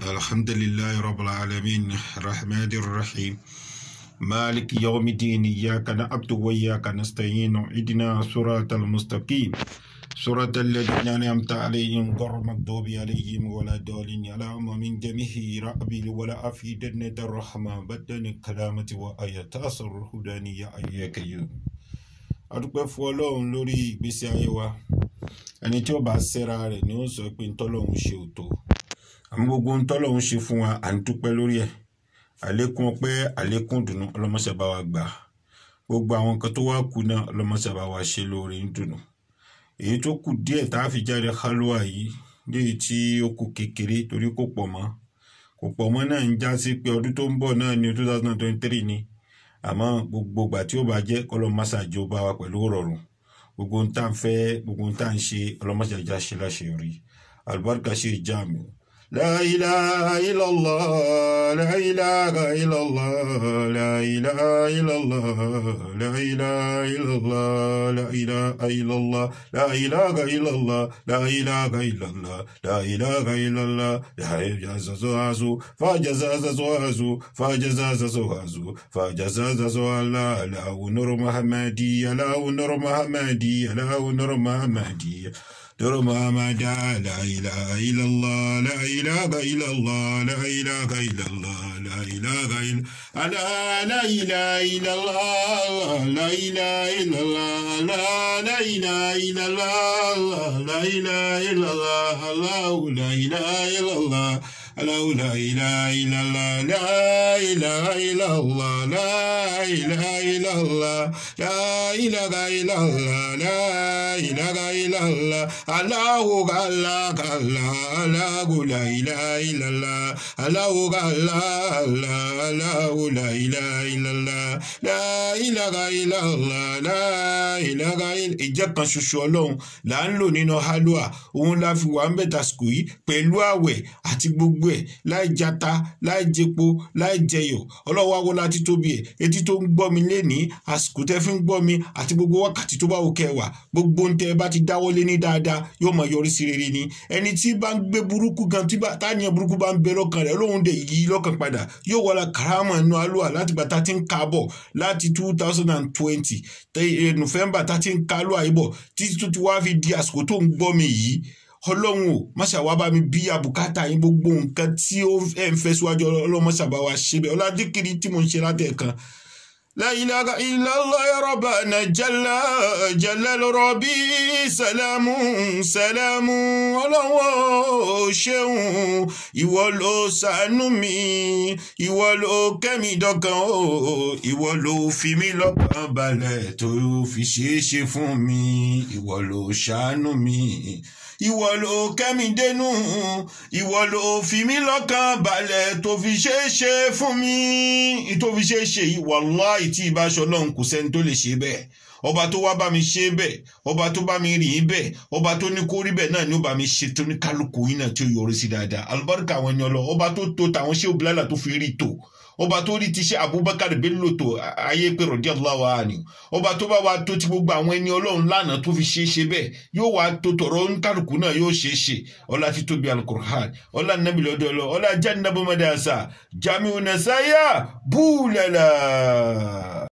الحمد لله رب العالمين الرحمن الرحيم مالك يوم الدين إياك نعبد وإياك نستعين اهدنا صراط المستقيم صراط الذين أنعمت عليهم غير المغضوب عليهم ولا الضالين اللهم من جميع رأبي ولا أفيدن الرحمة بدن الكلامة وآيات أصر الهدانية أياك يوم adúpẹ́ fún ọlọ́run lórí ìgbésí ayé wa ẹni tí ó bá ṣẹ́ra rẹ̀ ni ó sọ pé ntọ́lọ́run ṣe ò tó àmọ́ gbogbo ntọ́lọ́run ṣe fún wa à ń dúpẹ́ lórí ẹ̀ àlékún ọpẹ́ àlékún dùnú ọlọ́mọṣẹ́ bá wa gbà gbogbo àwọn nǹkan tó wá kù náà ọlọ́mọṣẹ́ bá wa ṣe lóore ń dùnú èyí tó kù díẹ̀ tá a fi jáde kálúwà yìí léyìí tí ó kù kékeré torí kò pọ̀ mọ́ kò pọ̀ mọ́ náà ń já sí pé ọdún tó ń bọ̀ náà ní two thousand and twenty three ni àmọ́ gbogbo ìgbà tí ó bá jẹ́ ọlọ́mọṣáájú bá wa pẹ̀lú rọrùn gbogbo ń tà ń fẹ́ gbogbo ń tà ń ṣe ọlọ́mọṣáájú ṣe láṣeyọrí àlùbáríkà ṣe ìjáàmù. لا إله إلا الله لا إله إلا الله لا إله إلا الله لا إله إلا الله لا إله إلا الله لا إله إلا الله لا إله إلا الله لا إله إلا الله لا يجاززو فجزاززو فجزاززو فجزاززو لا لا نور محمدي لا نور محمدي لا نور محمدي نور محمد لا إله إلا الله لا إله إلا الله لا إله إلا الله لا إله إلا أنا لا إله إلا الله لا إله إلا الله لا لا إله إلا الله لا إله إلا الله الله لا إله إلا الله الله لا إله إلا الله لا إله إلا الله لا إله إلا الله لا إله إلا الله لا إله إلا الله الله الله الله الله لا إله إلا الله الله الله الله الله لا إله إلا الله لا إله إلا الله لا إله إلا ìjẹ́ kan ṣoṣo ọlọ́run là ń lò nínú halwa òun la fi wà ń bẹ̀ tàsìkò yìí pẹ̀lú àwẹ̀ àti gbogbo ẹ̀ láì jata láì jẹpo láì jẹyọ ọlọ́wọ́ awo láti tóbi ẹ̀ etí tó ń gbọ́ mi lénìí àsìkò tẹ́ fi ń gbọ́ mi àti gbogbo wákàtí tó bá wò kẹwàá gbogbo ń tẹ́ ẹ bá ti dáwọ́lé ní dáadáa yóò máa yọrí sí rere ni ẹni tí bá ń gbé burúkú gan tí táyà burúkú bá ń bẹ lọ́kàn rẹ̀ lóhun dẹ̀ yí lọ́kàn padà yóò wọlé karama inú alúwa láti gbà tá ti ń ka bọ̀ láti two thousand and twenty november tá ti ń ka alúwa yìí bọ̀ títí tó ti wá fi di àsìkò tó ń gbọ́ mi yìí ọlọ́run o máṣàwá bá mi bí abùkátà yín gbogbo nǹkan tí ó ẹ̀ ń fẹ́ síwájú ọlọ́run máṣàbá wa ṣe bẹ́ẹ̀ ọládìkiri tí mo ń ṣe látẹ̀kan. لا إله إلا الله يا ربنا جل جلال ربي سلام سلام ọlọ́wọ́ ṣeun ìwọ ló ṣàánú mi ìwọ ló kẹ́mi dọ́kan o ìwọ ló fi mí lọ́kàn balẹ̀ tó fi ṣeé ṣe fún mi ìwọ ló ṣàánú mi ìwọ ló kẹ́mi dénú ìwọ ló fi mí lọ́kàn balẹ̀ tó fi ṣe é ṣe fún mi tó fi ṣe é ṣe yìí wàláì tí ìbáṣọ náà kò sẹ́ni tó lè ṣe bẹ́ẹ̀ ọba tó wá bá mi ṣe bẹ́ẹ̀ ọba tó bá mi rìn bẹ́ẹ̀ ọba tó ní kó rí bẹ́ẹ̀ náà ni ó bá mi ṣe tó ní kálukú yín náà tí ó yọrí sí dáadáa alùbáríkà àwọn ẹni ọlọ ọba tó tó tàwọn ṣé òbílálà tó fi rí tò ọba tó rí ti ṣe Abubakar Bello tó ayé pé radiyallahu anhu ọba tó bá wa tó ti gbogbo àwọn ẹni ọlọ́run lánàá tó fi ṣeé ṣe bẹ́ẹ̀ yóò wá tó tọ̀rọ̀ nkálukú náà yóò ṣeé ṣe ọlá ti tóbi alukur'an ọlá nàbí lọ́dọ̀ ọlọ́ ọlá jẹ́ nàbọ́mọdé àṣà jamiu nasaya búlẹ̀lá.